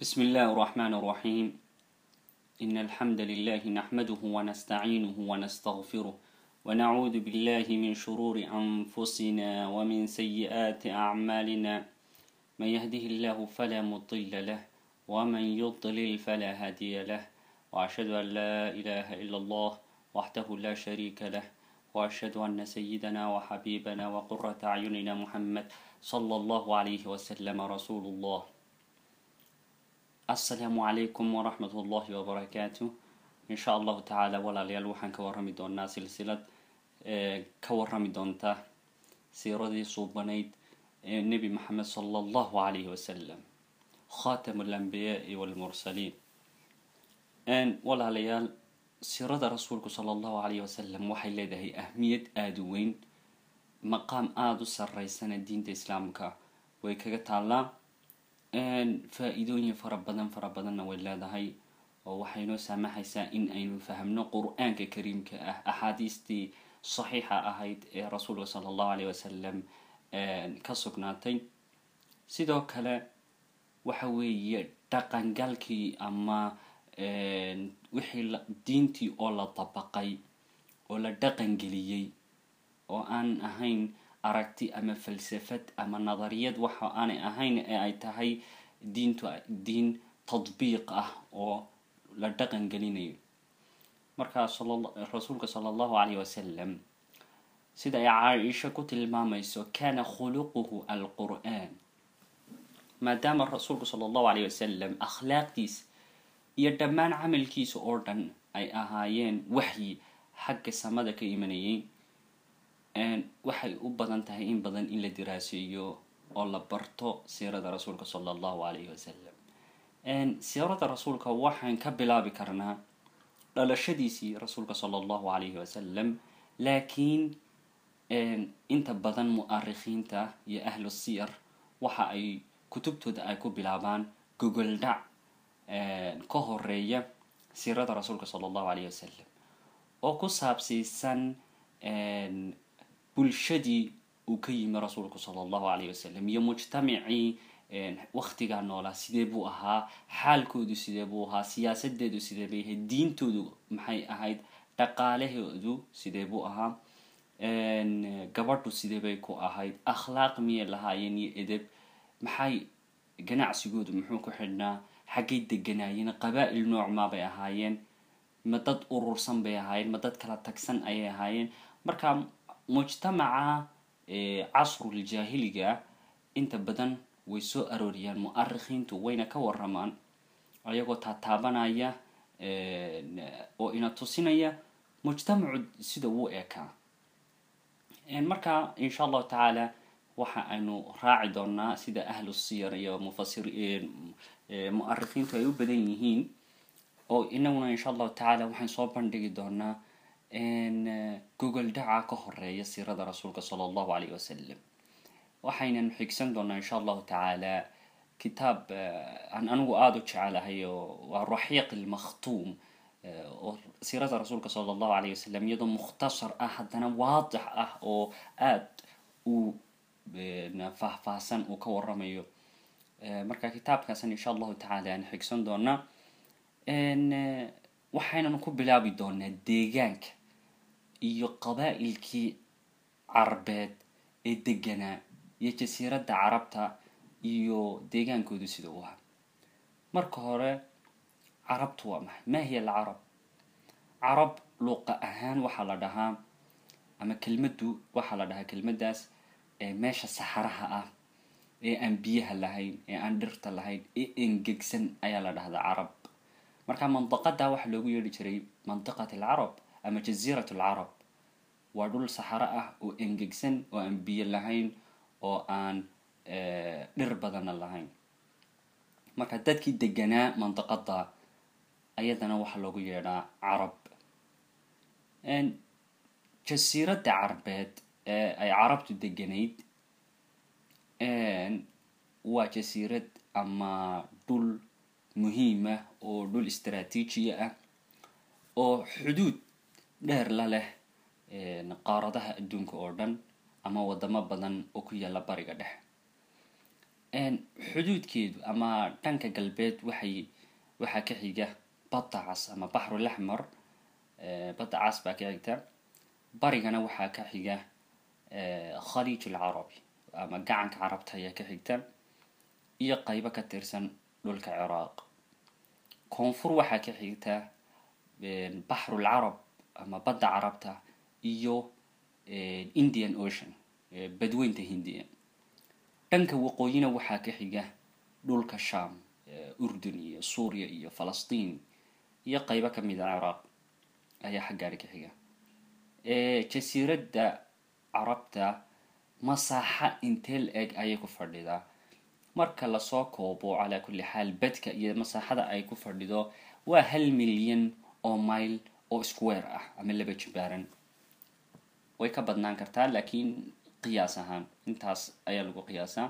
بسم الله الرحمن الرحيم إن الحمد لله نحمده ونستعينه ونستغفره ونعوذ بالله من شرور أنفسنا ومن سيئات أعمالنا من يهده الله فلا مضل له ومن يضلل فلا هادي له وأشهد أن لا إله إلا الله وحده لا شريك له وأشهد أن سيدنا وحبيبنا وقرة أعيننا محمد صلى الله عليه وسلم رسول الله asalaamu calaykum waraxmat ullahi wabarakaatu insha allahu tacaala walaalayaal waxaan ka warrami doonaa silsilad ka warrami doonta siiradii suubanayd ee nebi maxamed sala allahu calayhi wasalam khatam alambiyaai walmursaliin walaalayaal siirada rasuulku sala allahu calayhi wasalam waxay leedahay ahmiyad aada u weyn maqaam aada u sareysana diinta islaamka way kaga taallaa faa-iidooyin fara badan fara badanna way leedahay oo waxay noo saamaxaysaa in aynu fahmno qur-aanka kariimka ah axaadiistii saxiixa ahayd ee rasuulka sala allahu alayh wasalam ka sugnaatay sidoo kale waxa weeye dhaqangalkii ama wixii diintii oo la dabaqay oo la dhaqangeliyey oo aan ahayn aragti ama falsafad ama nadariyad waxa aanay ahayn ee ay tahay diintu diin tadbiiq ah oo la dhaqan gelinayo markaa rasuulka sala allahu calayh wasalam sida ay caaisha ku tilmaamayso kana khuluquhu alqur-aan maadaama rasuulku sala allahu calayh wasalam akhlaaqdiis iyo dhammaan camalkiisa oo dhan ay ahaayeen waxyi xagga samada ka imanayay waxay u badan tahay in badan in la diraaseeyo oo la barto siirada rasuulka sala allahu calayhi wasalam siirada rasuulka waxaan ka bilaabi karnaa dhalashadiisii rasuulka sala allahu calayhi wasalam laakiin inta badan mu-arikhiinta iyo ahlu siyar waxa ay kutubtooda ay ku bilaabaan gogoldhac ka horeeya siirada rasuulka sala allahu calayhi wasalam oo ku saabsiisan bulshadii uu ka yimi rasuulku sala allahu calayh wasalam iyo mujtamacii waktigaa noolaa sidee buu ahaa xaalkoodu sidee buu ahaa siyaasadeedu sidee bay ahayd diintoodu maxay ahayd dhaqaalahoodu sidee buu ahaa gabadhu sidee bay ku ahayd akhlaaq miyay lahaayeen iyo edeb maxay ganacsigoodu muxuu ku xidhnaa xaggay deganaayeen qabaa-il noocmaa bay ahaayeen ma dad urursan bay ahaayeen ma dad kala tagsan ayay ahaayeen marka mujtamaca casruljaahiliga inta badan way soo arooriyaan mu-arikhiintu wayna ka waramaan ayagoo taataabanaya oo ina tusinaya mujtamacu sida uu ekaa marka insha allahu tacaala waxa aynu raaci doonaa sida ahlu siyar iyo mufasir mu-arikhiintu ay u badan yihiin oo inaguna insha allahu tacaala waxaan soo bandhigi doonaa gogol dhaca ka horeeya siirada rasuulka sala allahu calayh wasalam waxaynan xigsan doonaa insha allahu tacaala kitaab aan anigu aada u jecelahay oo waa raxiiq ilmakhtuum oo siirada rasuulka sala allahu calayh wasalam iyadoo mukhtasar ah haddana waadix ah oo aada u faahfaahsan uu ka waramayo marka kitaabkaasan insha allahu tacaala aan xigsan doonaa waxaynan ku bilaabi doonaa deegaanka iyo qabaa-ilkii carbeed ee deganaa iyo jasiiradda carabta iyo deegaankoodu sida u ahaa marka hore carabtu waa maxay maa hiya alcarab carab luuqa ahaan waxaa la dhahaa ama kelmaddu waxaa la dhahaa kelmaddaas meesha saxaraha ah ee aan biyaha lahayn ee aan dhirta lahayn ee engegsan ayaa la dhahdaa carab marka mandaqada waxaa loogu yeedhi jiray mandiqat alcarab ama jaziirat alcarab waa dhul saxaro ah oo engegsan oo aan biyo lahayn oo aan dhir badanna lahayn marka dadkii deganaa mandaqada ayadana waxaa loogu yeedhaa carab jasiiradda carbeed ee ay carabtu deganayd waa jasiirad ama dhul muhiima oo dhul istraatiijiya ah oo xuduud dheer la leh qaaradaha adduunka oo dhan ama wadamo badan oo ku yaalla bariga dhexe xuduudkeedu ama dhanka galbeed waxay waxaa ka xiga badda cas ama baxrul axmar badda cas baa ka xigta barigana waxaa ka xiga khaliij alcarabi ama gacanka carabta ayaa ka xigta iyo qaybo ka tirsan dhulka ciraaq koonfur waxaa ka xigta baxrul carab ama badda carabta iyo indian ocean badweynta hindiya dhanka waqooyina waxaa ka xiga dhulka sham urdun iyo suuriya iyo falastiin iyo qaybo ka mid a ciraaq ayaa xaggaari ka xiga jasiiradda carabta masaaxa intee la eg ayay ku fadhidaa marka lasoo koobo calaa kulli xaal badka iyo masaaxada ay ku fadhido waa hal milyan oo mile oo square ah ama laba jibaaran way ka badnaan kartaa laakiin qiyaas ahaan intaas ayaa lagu qiyaasaa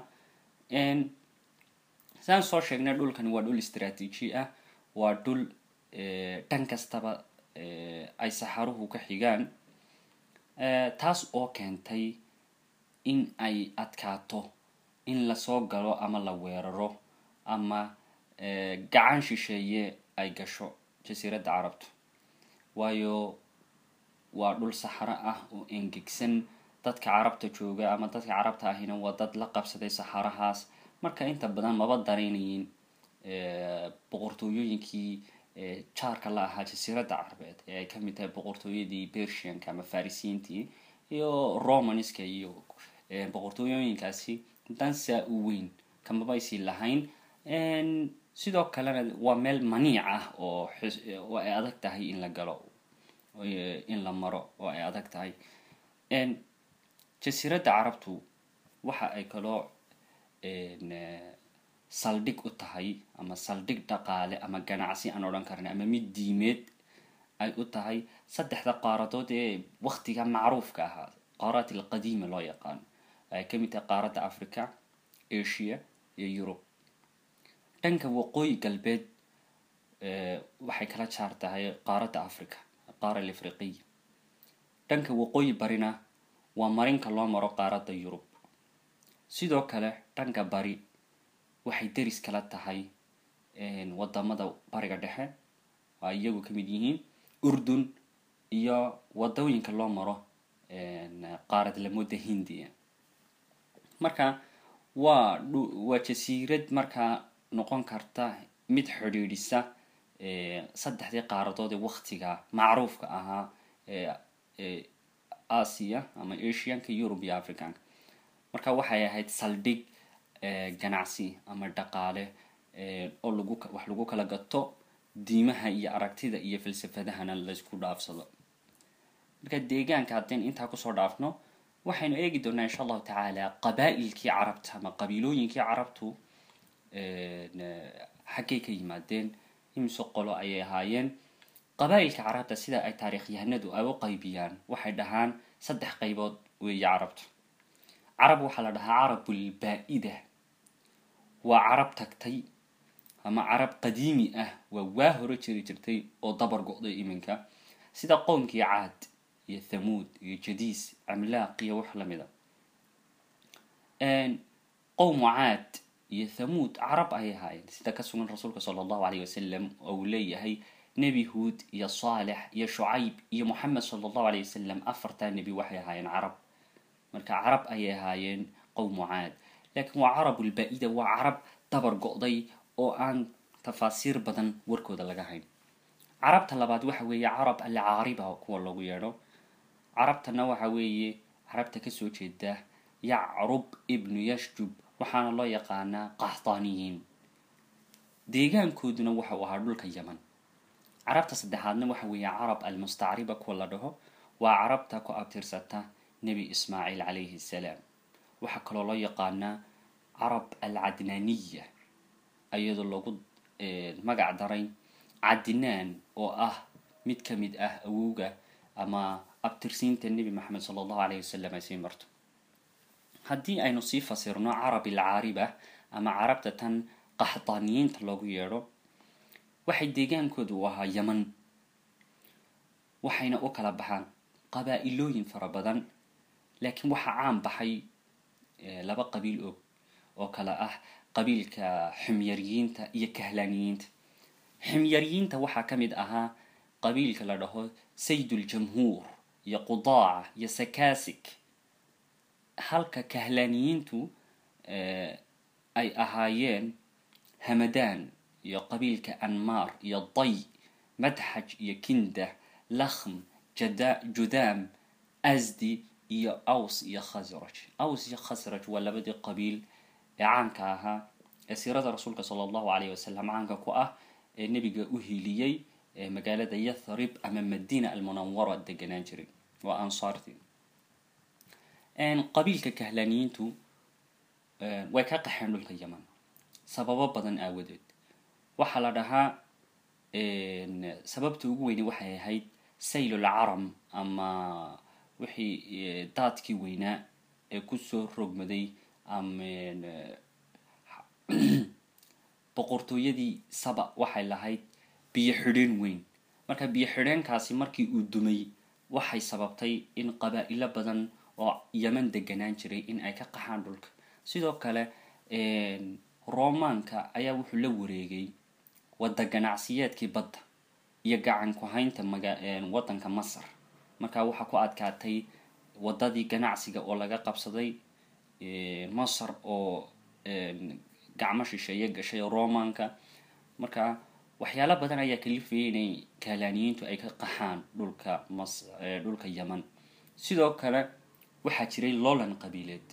saan soo sheegnay dhulkani waa dhul istraatiiji ah waa dhul dhan kastaba ay saxaruhu ka xigaan taas oo keentay in ay adkaato in lasoo galo ama la weeraro ama gacan shisheeye ay gasho jasiiradda carabtu waayo waa dhul saxaro ah oo engegsan dadka carabta jooga ama dadka carabta ahina waa dad la qabsaday saxarahaas marka inta badan maba daraynayin boqortooyooyinkii jaarka la ahaa jasiiradda carabeed ee ay kamid tahay boqortooyadii bersianka ama farisiintii iyo romanska iyo boqortooyooyinkaasi dansaa u weyn kamabaysi lahayn sidoo kalena waa meel maniic ah oo oo ay adag tahay in la galo in la maro oo ay adag tahay jasiiradda carabtu waxa ay kaloo saldhig u tahay ama saldhig dhaqaale ama ganacsi aan odhan karna ama mid diimeed ay u tahay saddexda qaaradood ee waktiga macruufka ahaa qaaraat alqadiima loo yaqaano ay ka mid tahay qaaradda africa asia iyo yurub dhanka waqooyi galbeed waxay kala jaar tahay qaaradda africa qaara alafriqiya dhanka waqooyi barina waa marinka loo maro qaaradda yurub sidoo kale dhanka bari waxay deris kala tahay wadamada bariga dhexe oo ay iyagu ka mid yihiin urdun iyo wadooyinka loo maro qaarad lamooda hindiya marka waa waa jasiirad markaa noqon karta mid xidhiidhisa saddexdii qaaradood ee waktiga macruufka ahaa ee asia ama asianka yurub iyo africanka marka waxay ahayd saldhig ganacsi ama dhaqaale oo lagu wax lagu kala gato diimaha iyo aragtida iyo falsafadahana laysku dhaafsado marka deegaanka haddeen intaa kusoo dhaafno waxaynu eegi doonaa insha allahu tacaala qabaa-ilkii carabta ama qabiilooyinkii carabtu xaggay ka yimaadeen imise qolo ayay ahaayeen qabaa-ilka carabta sida ay taariikhyahanadu ay u qaybiyaan waxay dhahaan saddex qaybood weeye carabtu carab waxaa la dhahaa carabul baa-ida waa carab tagtay ama carab qadiimi ah waa waa hore jiri jirtay oo dabar go-day iminka sida qowmkii caad iyo thamuud iyo jadiis camlaaq iyo wax lamid a qowmu caad iyo thamuud carab ayay ahaayeen sida ka sugan rasuulka sala allahu alayh wasalam oo uu leeyahay nebi huud iyo saalex iyo shucayb iyo moxamed sala allahu alayh wasalam afartaa nebi waxay ahaayeen carab marka carab ayay ahaayeen qowmu caad laakiin waa carabulbaa-ida waa carab dabar go-day oo aan tafaasiir badan warkooda laga hayn carabta labaad waxa weeye carab alcaariba kuwa lagu yeedho carabtana waxa weeye carabta kasoo jeeda yacrub ibnu yashjub waxaana loo yaqaanaa qaxdaaniyiin deegaankooduna waxau ahaa dhulka yaman carabta saddexaadna waxa weeye carab almustacriba kuwa la dhaho waa carabta ku abtirsata nebi ismaaciil calayhi salaam waxaa kaloo loo yaqaanaa carab alcadnaaniya iyadoo lagu magac daray cadnaan oo ah mid ka mid ah awowga ama abtirsiinta nebi maxamed sala allahu alayh wasalam ay sii marto haddii aynu sii fasirno carab alcaariba ama carabta tan qaxdaaniyiinta loogu yeedho waxay deegaankooda u ahaa yaman waxayna u kala baxaan qabaa-ilooyin fara badan laakiin waxaa caan baxay laba qabiil og oo kale ah qabiilka ximyariyiinta iyo kahlaaniyiinta ximyariyiinta waxaa ka mid ahaa qabiilka la dhaho sayduljamhuur iyo qudaaca iyo sakasig halka kahlaaniyiintu ay ahaayeen hamadaan iyo qabiilka anmaar iyo day madxaj iyo kindah lakhm judaam asdi iyo aws iyo khasraj aws iyo khasraj waa labadii qabiil ee caanka ahaa ee siirada rasuulka sala allahu alayh wasalam caanka ku ah ee nebiga u hiiliyey magaalada yathrib ama madina almunawara deganaan jiray waa ansaartii qabiilka kahlaaniyiintu way ka qaxeen dhulka yaman sababo badan aawadeed waxaa la dhahaa sababta ugu weyne waxay ahayd saylul caram ama wixii daadkii weynaa ee kusoo rogmaday ama boqortooyadii saba waxay lahayd biyo xidheen weyn marka biyo xidheenkaasi markii uu dumay waxay sababtay in qabaa-ilo badan oo yeman deganaan jiray in ay ka qaxaan dhulka sidoo kale romaanka ayaa wuxuu la wareegay wadda ganacsiyeedkii badda iyo gacan ku-haynta maga waddanka masar markaa waxaa ku adkaatay waddadii ganacsiga oo laga qabsaday masar oo gacmo shisheeye gashay romaanka marka waxyaalo badan ayaa kalifayay inay kahlaaniyiintu ay ka qaxaan dhulka mas dhulka yeman sidoo kale waxaa jiray loolan qabiileed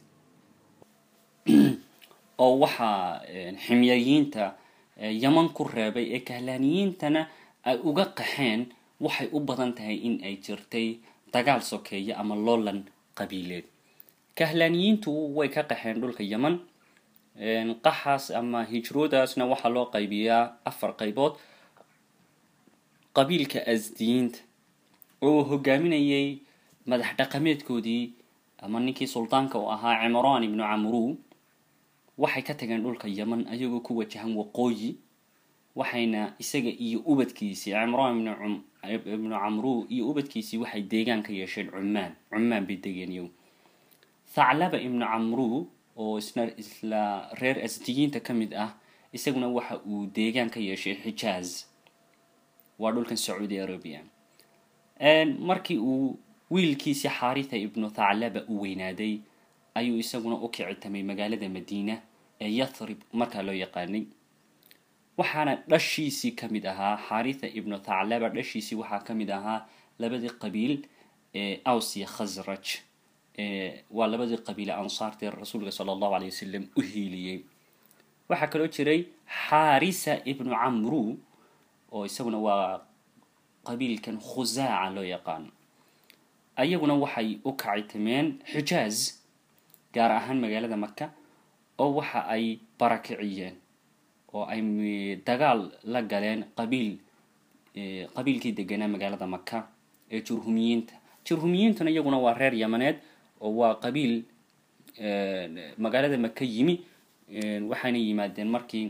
oo waxaa ximyariyiinta yeman ku reebay ee kahlaaniyiintana ay uga qaxeen waxay u badan tahay in ay jirtay dagaal sokeeye ama loolan qabiileed kahlaaniyiintu way ka qaxeen dhulka yeman qaxaas ama hijroodaasna waxaa loo qaybiyaa afar qaybood qabiilka asdiyiinta oo hogaaminayay madax dhaqameedkoodii ama ninkii suldaanka u ahaa cimraan ibnu camru waxay ka tageen dhulka yeman ayagoo ku wajahan waqooyi waxayna isaga iyo ubadkiisii cimraan ibnu camru iyo ubadkiisii waxay deegaan ka yeesheen cumaan cumaan bay degeen iyagu thaclaba ibnu camru oo isna isla reer asdiyiinta ka mid ah isaguna waxa uu deegaan ka yeeshay xijaaz waa dhulkan sacuudi arabia markii uu wiilkiisii xaritha ibnu thaclaba u weynaaday ayuu isaguna u kicitamay magaalada madiina ee yathrib markaa loo yaqaanay waxaana dhashiisii ka mid ahaa xaritha ibnu thaclaba dhashiisii waxaa ka mid ahaa labadii qabiil ee aws iyo khasraj waa labadii qabiile ansaartee rasuulka sala allahu alay wasalam u hiiliyey waxaa kaloo jiray xaarisa ibnu camru oo isaguna waa qabiilkan khusaaca loo yaqaano ayaguna waxay u kacitameen xijaaz gaar ahaan magaalada maka oo waxa ay barakiciyeen oo ay dagaal la galeen qabiil qabiilkii deganaa magaalada maka ee jurhumiyiinta jurhumiyiintuna iyaguna waa reer yamaneed oo waa qabiil magaalada maka yimi waxayna yimaadeen markii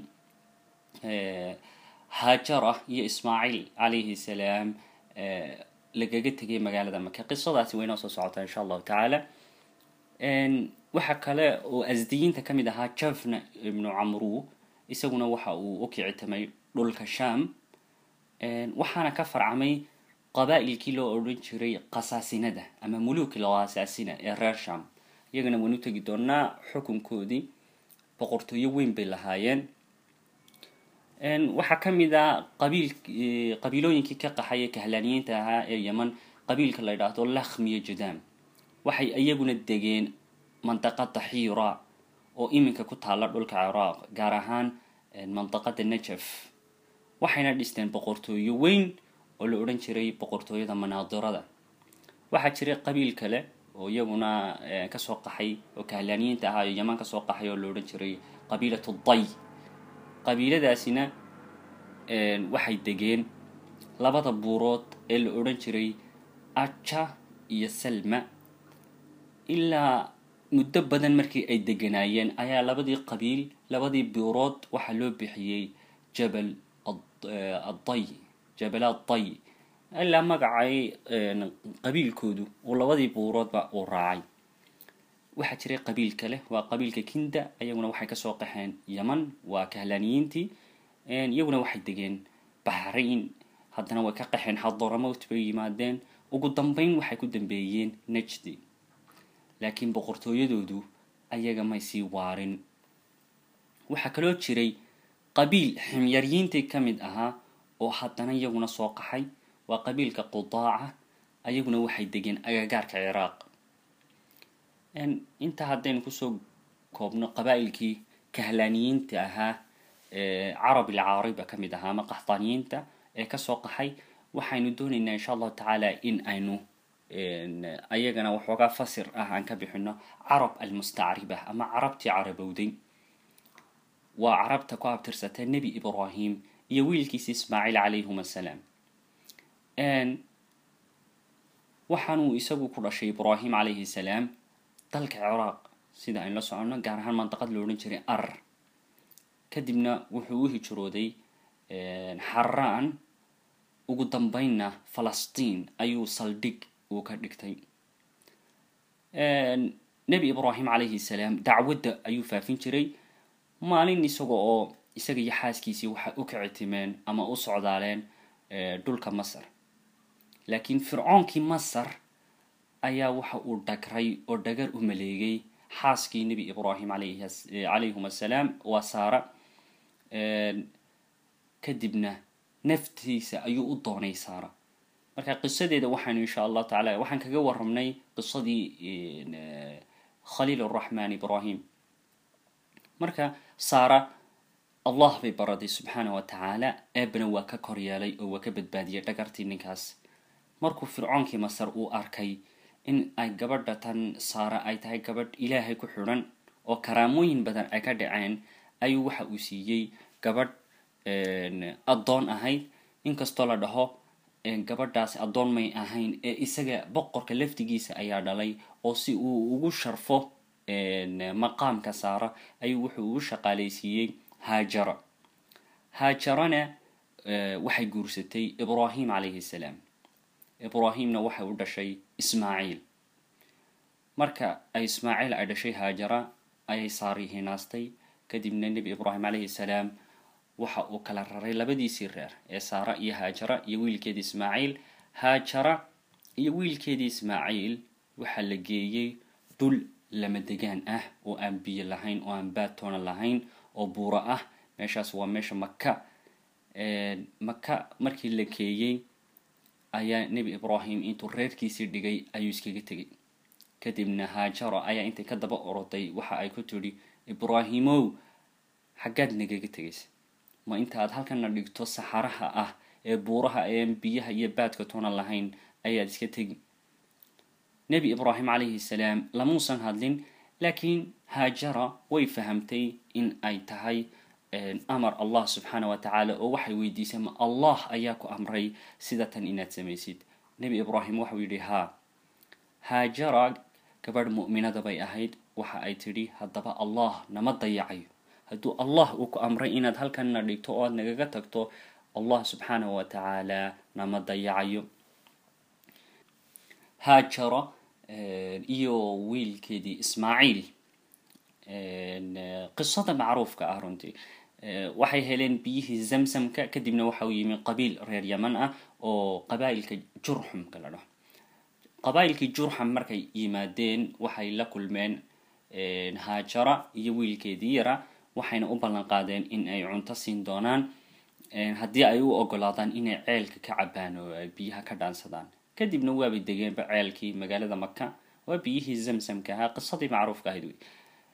haajara iyo ismaaciil calayhi salaam lagaga tegay magaalada maka qisadaasi waynoo soo socotaa insha allahu tacaala waxa kale oo asdiyiinta ka mid ahaa jafna ibnu camru isaguna waxa uu u kicitamay dhulka sham waxaana ka farcamay qabaa'ilkii loo odhan jiray qasaasinada ama muluuki laqasaasina ee reer sham iyagana waynu tegi doonaa xukunkoodii boqortooyo weyn bay lahaayeen waxaa ka mid a qabiil qabiilooyinkii ka qaxay ee kahlaaniyiinta ahaa ee yeman qabiilka la yidhaahdo lakhmiyo jadaam waxay iyaguna degeen mandaqada xiira oo iminka ku taalla dhulka ciraaq gaar ahaan mandaqada najaf waxayna dhisteen boqortooyo weyn oo la odhan jiray boqortooyada manaadirada waxaa jiray qabiil kale oo iyaguna kasoo qaxay oo kahlaaniyiinta ahaa oo yeman kasoo qaxay oo la odhan jiray qabiilatu day qabiiladaasina waxay degeen labada buurood ee la odhan jiray aja iyo salma ilaa muddo badan markii ay deganaayeen ayaa labadii qabiil labadii buurood waxaa loo bixiyey jabal adday jabal adday ilaa magacay qabiilkoodu uu labadii buuroodba uu raacay waxaa jiray qabiil kale waa qabiilka kinda iyaguna waxay kasoo qaxeen yaman waa kahlaaniyiintii iyaguna waxay degeen baxrayn haddana way ka qaxeen xadoramowt bay yimaadeen ugu dambeyn waxay ku dambeeyeen najdi laakiin boqortooyadoodu ayaga may sii waarin waxaa kaloo jiray qabiil ximyaryiintii ka mid ahaa oo haddana iyaguna soo qaxay waa qabiilka qudaaca ayaguna waxay degeen agagaarka ciraaq intaa haddaynu kusoo koobno qabaa'ilkii kahlaaniyiinta ahaa carab ilcaariba ka mid ahaa ama qaxdaaniyiinta ee kasoo qaxay waxaynu doonaynaa insha allahu tacaala in aynu ayagana waxoogaa fasir ah aan ka bixino carab almustacriba ama carabtii carabowday waa carabta ku abtirsata nebi ibrahim iyo wiilkiisa ismaaciil calayhum assalaam waxaanuu isagu ku dhashay ibrahim calayhi salaam dalka ciraaq sida aynu la soconno gaar ahaan mandaqad lo odhan jiray ar kadibna wuxuu u hijrooday xaraan ugu dambeynna falastiin ayuu saldhig uu ka dhigtay nebi ibrahim calayhi salaam dacwadda ayuu faafin jiray maalin isaga oo isaga iyo xaaskiisii waxay u kicitimeen ama u socdaaleen dhulka masar laakiin fircoonkii masar ayaa waxa uu dhagray oo dhagar u maleegay xaaskii nebi ibrahim calayhum assalaam waa saara kadibna naftiisa ayuu u doonay saara marka qisadeeda waxaanu insha allahu tacala waxaan kaga warramnay qisadii khaliil araxmaan ibrahim marka saara allah bay baraday subxaana wa tacaala eebana waa ka kor yeelay oo waa ka badbaadiyay dhagartii ninkaas markuu fircoonkii masar uu arkay in ay gabadha tan saara ay tahay gabadh ilaahay ku xidhan oo karaamooyin badan ay ka dhaceen ayuu waxa uu siiyey gabadh addoon ahayd inkastoo la dhaho gabadhaasi addoon may ahayn ee isaga boqorka laftigiisa ayaa dhalay oo si uu ugu sharfo maqaamka saara ayuu wuxuu ugu shaqaalaysiiyey haajara haajarana waxay guursatay ibrahim calayhi salaam ibrahimna waxay u dhashay ismaaciil marka ay ismaaciil ay dhashay haajara ayay saari hinaastay kadibna nebi ibrahim calayhi salaam waxa uu kala raray labadiisii reer ee saara iyo haajara iyo wiilkeedii ismaaciil haajara iyo wiilkeedii ismaaciil waxaa la geeyey dhul lama degaan ah oo aan biyo lahayn oo aan baadtoona lahayn oo buuro ah meeshaas waa meesha maka maka markii la keeyey ayaa nebi ibrahim intuu reerkiisii dhigay ayuu iskaga tegay kadibna haajara ayaa intay ka daba oroday waxa ay ku tidhi ibraahimow xaggaad nagaga tegaysa ma inta aad halkana dhigto saxaraha ah ee buuraha eean biyaha iyo baadka toona lahayn ayaad iska tegi nebi ibraahim calayhi salaam lamuusan hadlin laakiin haajara way fahamtay in ay tahay amar allah subxaana wa tacaala oo waxay weydiisay ma allah ayaa ku amray sida tan inaad samaysid nebi ibraahim waxau yidhi haa haajara gabadh mu'minada bay ahayd waxa ay tidhi haddaba allah nama dayacayo hadduu allah uu ku amray inaad halkanna dhigto oo aad nagaga tagto allah subxaana wa tacaala nama dayacayo haajara iyo wiilkeedii ismaaciil qisada macruufka ah runtii waxay heleen biyihii zamsamka kadibna waxa uu yimi qabiil reer yaman ah oo qabaa'ilka jurxumka la dhaho qabaa'ilkii jurxum markay yimaadeen waxay la kulmeen haajara iyo wiilkeedii yara waxayna u ballan qaadeen in ay cunto siin doonaan haddii ay u ogolaadaan inay ceelka ka cabaan oo ay biyaha ka dhaansadaan kadibna waabay degeenba ceelkii magaalada maka waa biyihii zamsamka ahaa qisadii macruufka ahayd wey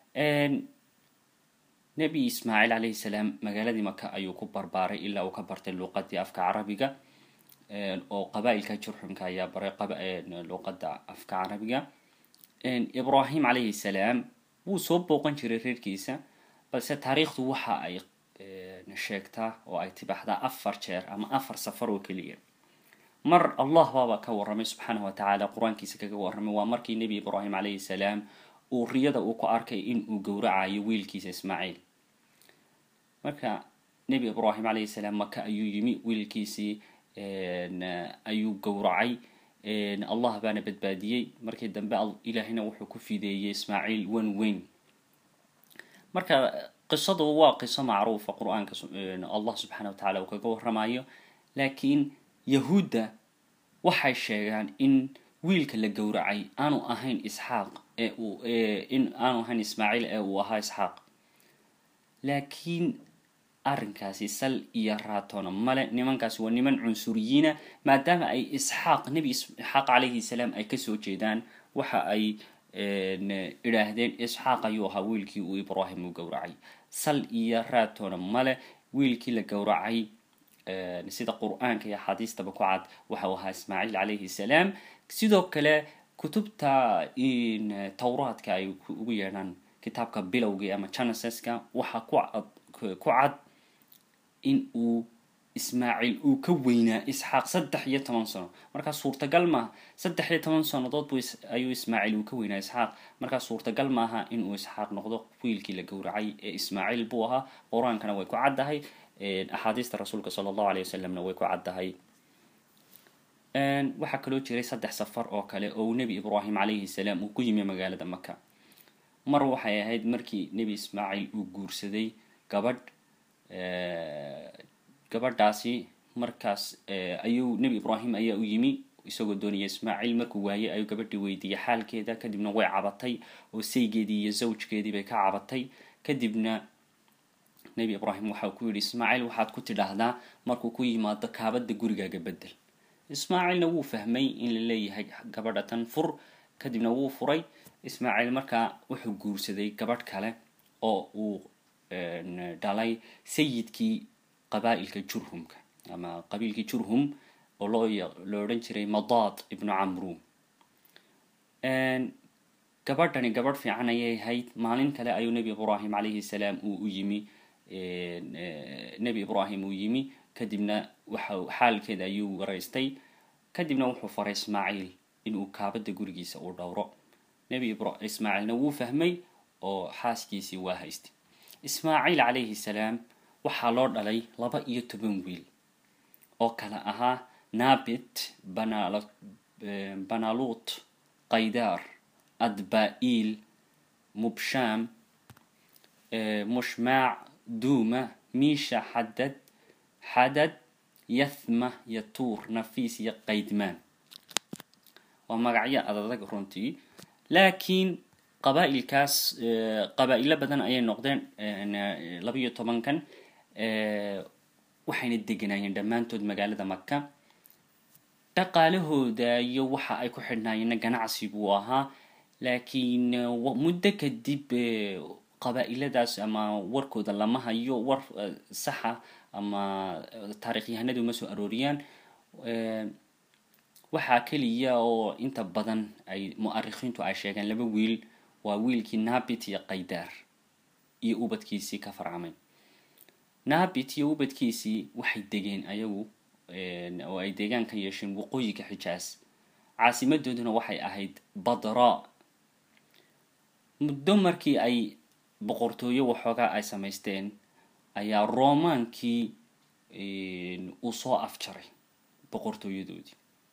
nebi ismaaciil calayhi salaam magaaladii maka ayuu ku barbaaray ilaa uu ka bartay luuqadii afka carabiga oo qabaa'ilka jurxumka ayaa baray luuqada afka carabiga ibrahim calayhi salaam wuu soo booqan jiray reerkiisa balse taariikhdu waxa ay sheegtaa oo ay tibaxdaa afar jeer ama afar safar oo keliya mar allah baaba ka warramay subxaana wa tacaala qur-aankiisa kaga warramay waa markii nebi ibraahim calayhi salaam uu riyada uu ku arkay in uu gowracayo wiilkiisa ismaaciil marka nebi ibraahim calayhi salaam maka ayuu yimi wiilkiisii ayuu gowracay allah baana badbaadiyey markii dambe ilaahina wuxuu ku fideeyey ismaaciil wan weyn marka qisadu waa qiso macruufa qur-aanka allah subxaana wa tacala uu kaga waramayo laakiin yahuudda waxay sheegaan in wiilka la gowracay aanu ahayn isxaaq ee uu in aanu ahayn ismaaciil ee uu ahaa isxaaq laakiin arrinkaasi sal iyo raatona male nimankaasi waa niman cunsuriyiina maadaama ay isxaaq nebi isxaaq calayhi salaam ay kasoo jeedaan waxa ay idhaahdeen isxaaq ayuu ahaa wiilkii uu ibraahim u gowracay sal iyo raatona male wiilkii la gowracay sida qur-aanka iyo axaadiistaba ku cad waxau ahaa ismaaciil calayhi salaam sidoo kale kutubta towraadka ay ugu yeedhaan kitaabka bilowgii ama geneseska waxaa ku ku cad in uu ismaaciil uu ka weynaa isxaaq saddex iyo toban sano markaa suurtagal maaha saddex iyo toban sannadood bu ayuu ismaaciil uu ka weynaa isxaaq markaa suurtagal maaha inuu isxaaq noqdo wiilkii la gowracay ee ismaaciil buu ahaa qur-aankana way ku caddahay axaadiista rasuulka sala allahu alay wasalamna way ku caddahay waxaa kaloo jiray saddex safar oo kale oo uu nebi ibraahim calayhi salaam uu ku yimi magaalada maka mar waxay ahayd markii nebi ismaaciil uu guursaday gabadh gabadhaasi markaas ayuu nebi ibraahim ayaa u yimi isagoo doonaya ismaaciil markuu waayey ayuu gabadhii weydiiyey xaalkeeda kadibna way cabatay oo saygeedii iyo zawjkeedii bay ka cabatay kadibna nebi ibraahim waxau ku yidhi ismaaciil waxaad ku tidhaahdaa markuu ku yimaado kaabada gurigaaga bedel ismaaciilna wuu fahmay in la leeyahay gabadha tan fur kadibna wuu furay ismaaciil markaa wuxuu guursaday gabadh kale oo uu dhalay sayidkii qabaa'ilka jurhumka ama qabiilkii jurhum oo loo lo odhan jiray madaad ibnu camru gabadhani gabadh fiican ayay ahayd maalin kale ayuu nebi ibraahim calayhi salaam uu u yimi nebi ibraahim uu yimi kadibna waxa xaalkeeda ayuu waraystay kadibna wuxuu faray ismaaciil inuu kaabada gurigiisa uu dhowro nebi ismaaciilna wuu fahmay oo xaaskiisii waa haystay ismaaciil calayhi salaam waxaa loo dhalay laba iyo toban wiil oo kale ahaa nabit banalut qaydaar adba-iil mubsham mushmaac duuma miisha xadad xadad yathma yatuur nafiis iyo qaydmaan waa magacyo adadag runtii laakiin qabaa-ilkaas qabaa-ilo badan ayay noqdeen labaiyo tobankan waxayna deganaayeen dhammaantood magaalada maka dhaqaalahooda iyo waxa ay ku xidhnaayeenna ganacsi buu ahaa laakiin muddo kadib qabaa-iladaas ama warkooda lama hayo war saxa ama taarikhyahanadu ma soo arooriyaan waxaa keliya oo inta badan ay mu-arikhiintu ay sheegeen laba wiil waa wiilkii nabit iyo qaydaar iyo ubadkiisii ka farcamay nabit iyo ubadkiisii waxay degeen ayagu oo ay deegaan ka yeesheen waqooyiga xijaas caasimadooduna waxay ahayd badra muddo markii ay boqortooyo waxoogaa ay samaysteen ayaa romaankii uu soo afjaray boqortooyadoodii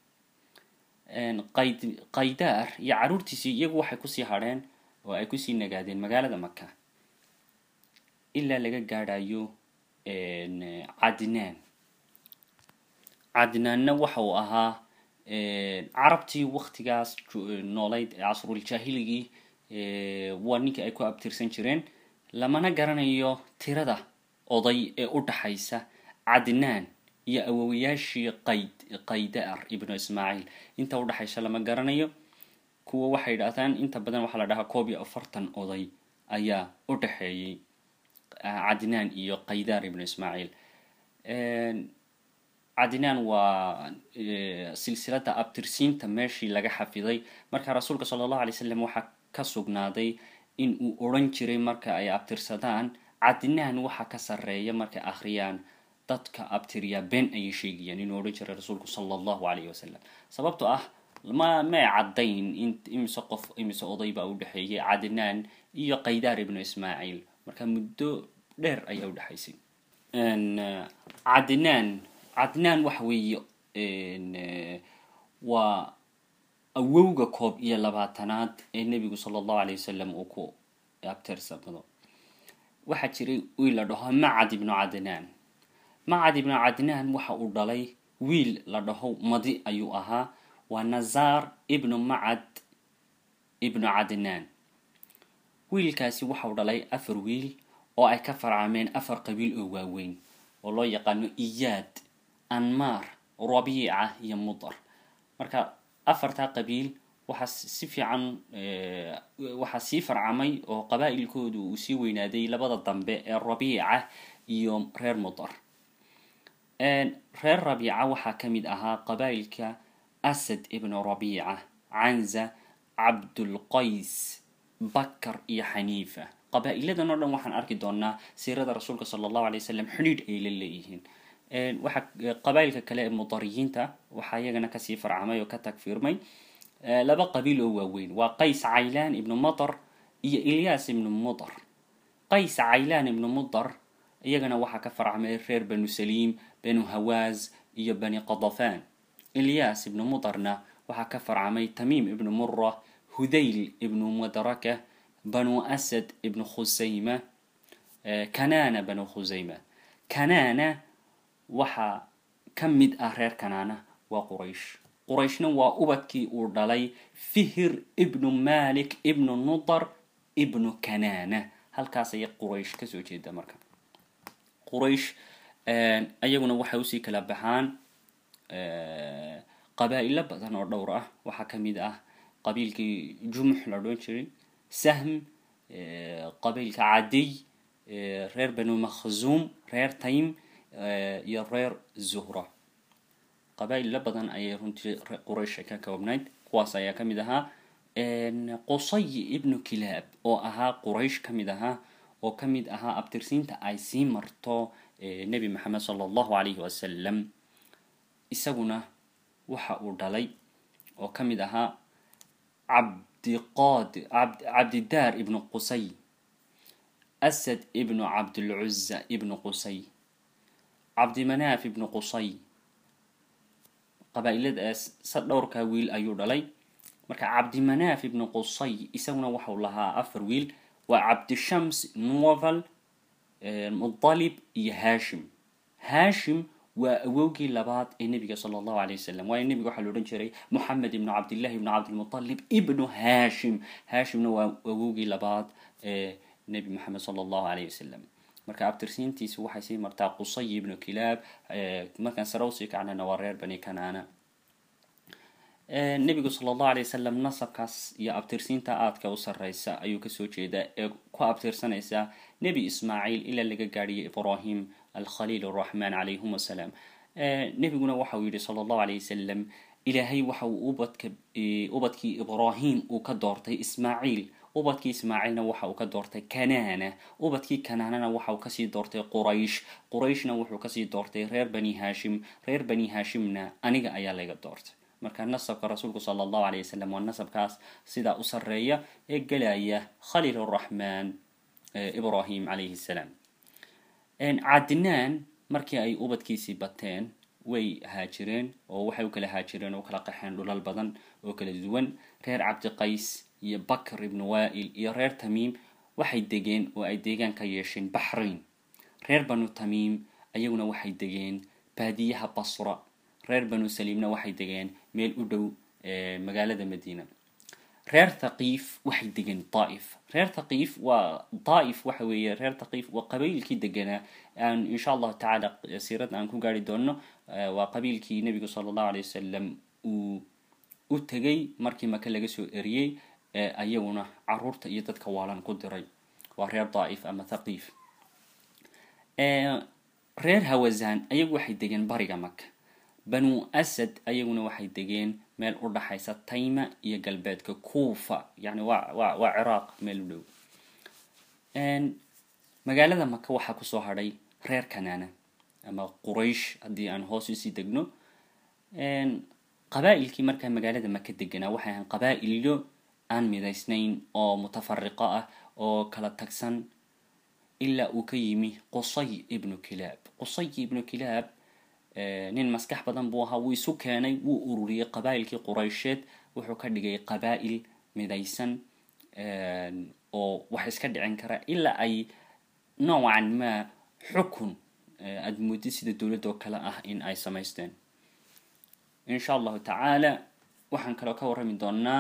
qayd qaydaar iyo caruurtiisii iyagu waxay kusii hadheen oo ay kusii nagaadeen magaalada maka ilaa laga gaadhayo cadnaan cadnaanna waxa uu ahaa carabtii waktigaas noolayd casruljahiligii waa ninkii ay ku abtirsan jireen lamana garanayo tirada oday ee u dhaxaysa cadnaan iyo awowayaashii qayd qaydaar ibnu ismaaciil inta udhaxaysa lama garanayo kuwa waxay yidhaahdaan inta badan waxaa la dhahaa koob iyo afartan oday ayaa u dhaxeeyey cadnaan iyo qaydaar ibnu ismaaciil cadnaan waa silsilada abtirsiinta meeshii laga xafiday marka rasuulka sala allahu alay slam waxaa ka sugnaaday in uu odhan jiray marka ay abtirsadaan cadnaan waxa ka sarreeya markay akhriyaan dadka abtiriyaa been ayay sheegayaan inuu odhan jiray rasuulku sala allahu alayh wasalam sababtoo ah ma may caddayn in imise qof imise oday baa u dhexeeyay cadnaan iyo qaydaar ibnu ismaaciil marka muddo dheer ayaa u dhexaysay cadnaan cadnaan waxa weeye waa awowga koob iyo labaatanaad ee nebigu sala allahu alay wasalam uu ku abtirsado waxaa jiray wiil la dhaho macad ibnu cadnaan macad ibnu cadnaan waxa uu dhalay wiil la dhaho madi ayuu ahaa waa nazaar ibnu macad ibnu cadnaan wiilkaasi waxau dhalay afar wiil oo ay ka farcameen afar qabiil oo waaweyn oo loo yaqaano iyaad anmaar rabiica iyo mudar marka afartaa qabiil waxaa si fiican waxaa sii farcamay oo qabaa-ilkoodu uu sii weynaaday labada dambe ee rabiica iyo reer mudar reer rabiica waxaa ka mid ahaa qabaa-ilka asad ibnu rabiica canza cabdulqays bakar iyo xaniifa qabaa-iladan oo dhan waxaan arki doonaa siirada rasuulka sala allahu alay wasalam xidhiidh ay la leeyihiin waxaa qabaa-ilka kale ee mudariyiinta waxaa iyagana kasii farcamay oo ka tagfiirmay laba qabiil oo waaweyn waa qays caylaan ibnu mudar iyo ilyaas ibnu mudar qays caylaan ibnu mudar iyagana waxaa ka farcamay reer banu saliim banu hawaaz iyo bani qadafaan ilyaas ibnu mudarna waxaa ka farcamay tamiim ibnu mura hudayl ibnu mudraka banu asad ibnu khusayma kanana banu khusayma kanana waxaa ka mid ah reer kanaana waa quraysh qurayshna waa ubadkii uu dhalay fihir ibnu malik ibnu nudar ibnu kanana halkaas ayay quraysh kasoo jeeda marka quraysh ayaguna waxay usii kala baxaan qabaa-ilo badan oo dhowr ah waxaa ka mid ah qabiilkii jumux la odhan jiray sahm qabiilka cadiy reer banu makhzuum reer taym iyo reer zuhra qabaa-ilo badan ayay runtii quraysh ka koobnayd kuwaas ayaa ka mid ahaa qusay ibnu kilaab oo ahaa quraysh ka mid ahaa oo ka mid ahaa abtirsiinta ay sii marto nebi maxamed sala allahu calayhi wasalam isaguna waxa uu dhalay oo ka mid ahaa cabdiqaad cabdidaar ibnu qusay asad ibnu cabdilcuza ibnu qusay cabdimanaaf ibnu qusay qabaa-iladaas sa dhowrkaa wiil ayuu dhalay marka cabdimanaaf ibnu qusay isaguna waxau lahaa afar wiil waa cabdishams novel mudalib iyo hashim hashim waa awowgii labaad ee nebiga sala allahu alay wasalam waayo nebiga waxaa la odhan jiray moxamed ibnu cabdillahi ibnu cabdilmutalib ibnu hashim hashimna waa awowgii labaad ee nebi moxamed sala allahu alayh wasalam marka abtirsiintiisi waxay sii martaa qusay ibnu kilaab markaan sare usii kacnana waa reer bani kanaana nebigu sala allahu alay wasalam nasabkaas iyo abtirsiinta aadka u sarreysa ayuu kasoo jeedaa ee ku abtirsanaysa nebi ismaaciil ilaa laga gaadhiyay ibrahim alkhaliil araxmaan calayhum asalaam nebiguna waxauu yihi sala allahu alayh wasalam ilaahay waxa uu ubadka ubadkii ibrahim uu ka doortay ismaaciil ubadkii ismaaciilna waxa uu ka doortay kanaana ubadkii kanaanana waxa uu kasii doortay quraysh qurayshna wuxuu kasii doortay reer bani hashim reer bani hashimna aniga ayaa laga doortay marka nasabka rasuulku sala allahu alay wasalam waa nasabkaas sidaa u sarreeya ee gelaya khaliil araxmaan ibrahim calayhi salaam cadnaan markii ay ubadkiisii bateen way haajireen oo waxay u kala haajireen oo kala qaxeen dhulal badan oo kala duwan reer cabdiqays iyo bakr ibnu waail iyo reer tamiim waxay degeen oo ay deegaan ka yeesheen baxrain reer banu tamiim ayaguna waxay degeen baadiyaha basra reer banu saliimna waxay degeen meel u dhow magaalada madiina reer thaqiif waxay degeen daaif reer thaqiif waa daaif waxa weeye reer thaqiif waa qabiilkii deganaa aan insha allahu tacaala siirada aan ku gaari doono waa qabiilkii nebigu sala allahu alay wasalam uu u tegay markii maka laga soo eriyey ayaguna caruurta iyo dadka waalan ku diray waa reer daaif ama thaqiif reer hawazan ayagu waxay degeen bariga maka banu asad ayaguna waxay degeen meel u dhaxaysa tayma iyo galbeedka kuufa yani waa wa waa ciraaq meel u dhow magaalada maka waxaa kusoo hadhay reer kanaana ama quraysh haddii aan hoos usii degno qabaa-ilkii markaa magaalada maka deganaa waxay ahaan qabaa-ilyo aan midaysnayn oo mutafariqo ah oo kala tagsan ilaa uu ka yimi qusay ibnu kilaab qusay ibnu kilaab nin maskax badan buu ahaa wuu isu keenay wuu ururiyey qabaa'ilkii quraysheed wuxuu ka dhigay qabaa'il midaysan oo wax iska dhicin kara ilaa ay noocan ma xukun aada moodid sida dowladda oo kale ah in ay samaysteen insha allahu tacaala waxaan kaloo ka warrami doonaa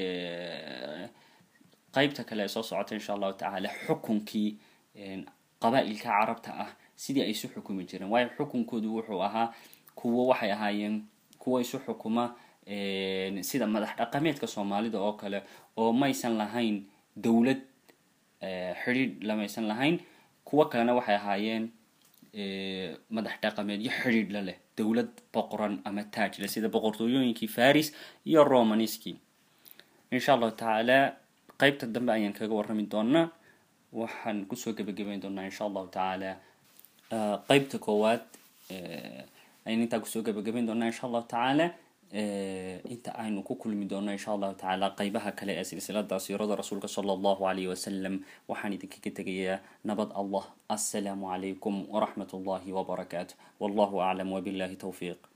qeybta kale ee soo socota insha allahu tacaala xukunkii qabaa'ilka carabta ah sidii ay isu xukumi jireen waayo xukunkoodu wuxuu ahaa kuwo waxay ahaayeen kuwo isu xukuma sida madax dhaqameedka soomaalida oo kale oo maysan lahayn dowlad xidhiidh lamaysan lahayn kuwo kalena waxay ahaayeen madax dhaqameedyo xidhiidh la leh dowlad boqoran ama taaj leh sida boqortooyooyinkii faris iyo romaniski insha allahu tacaala qeybta dambe ayaan kaga warrami doonaa waxaan kusoo gebagabeyn doonaa insha allahu tacaala qeybta koowaad ayaan intaa kusoo gebagabeyn doonaa insha allahu tacaala inta aynu ku kulmi doono insha allahu tacaala qeybaha kale ee silsilada siirada rasuulka sala allahu alayh wasalam waxaan idinkaga tegayaa nabad allah assalaamu calaykum waraxmat ullahi wabarakaatu wallahu aclam wabillahi towfiiq